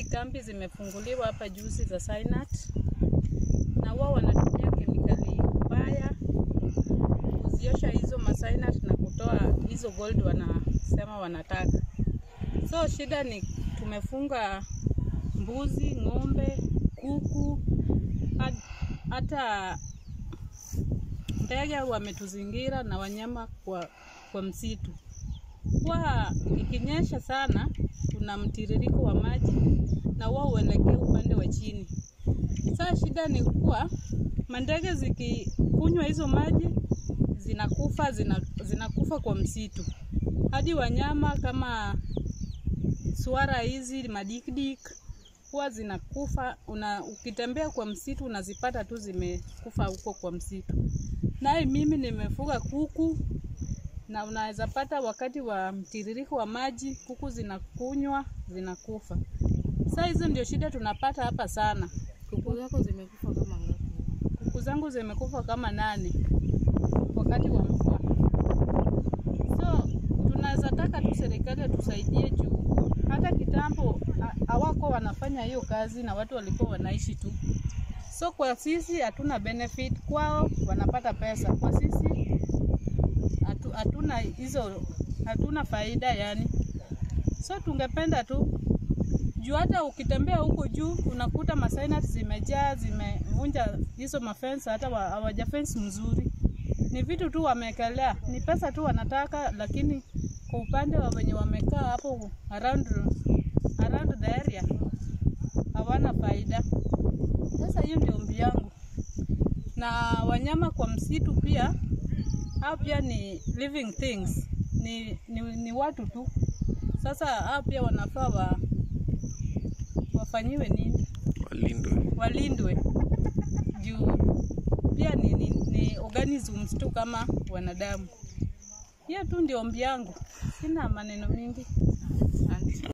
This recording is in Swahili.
kambi zimefunguliwa hapa juzi za Sinat, na wao wanatumia kemikali mbaya kuziosha hizo masinat na kutoa hizo gold wanasema wanataka. So shida ni tumefunga mbuzi, ng'ombe, kuku, had- hata ndege wametuzingira na wanyama kwa, kwa msitu. Kwa ikinyesha sana, kuna mtiririko wa maji na wao huelekea upande wa chini. Sasa shida ni kuwa mandege zikikunywa hizo maji zinakufa, zina, zinakufa kwa msitu, hadi wanyama kama swara hizi madikdik huwa zinakufa. Una, ukitembea kwa msitu unazipata tu zimekufa huko kwa msitu. Naye mimi nimefuga kuku na unaweza pata wakati wa mtiririko wa maji kuku zinakunywa zinakufa. Sasa hizo ndio shida tunapata hapa sana. Kuku zako zimekufa kama ngapi? Kuku zangu zimekufa kama nane wakati wa mvua. So tunaweza taka tu serikali tusaidie juu hata kitambo ha- hawako wanafanya hiyo kazi na watu walikuwa wanaishi tu. So kwa sisi hatuna benefit, kwao wanapata pesa, kwa sisi hatu- hatuna hizo, hatuna faida yani. So tungependa tu juu hata ukitembea huko juu unakuta masinat zimejaa zimevunja hizo mafensi, hata wa- hawaja fence mzuri. Ni vitu tu wamekelea, ni pesa tu wanataka, lakini kwa upande wa wenye wamekaa hapo around, around the area hawana faida. Sasa hiyo ndio ombi yangu, na wanyama kwa msitu pia, hao pia ni living things, ni, ni, ni watu tu. Sasa hao pia wanafaa wa, wafanyiwe nini? walindwe. Walindwe juu pia ni, ni, ni organisms tu kama wanadamu. Hiyo tu ndio ombi yangu, sina maneno mingi. Asante.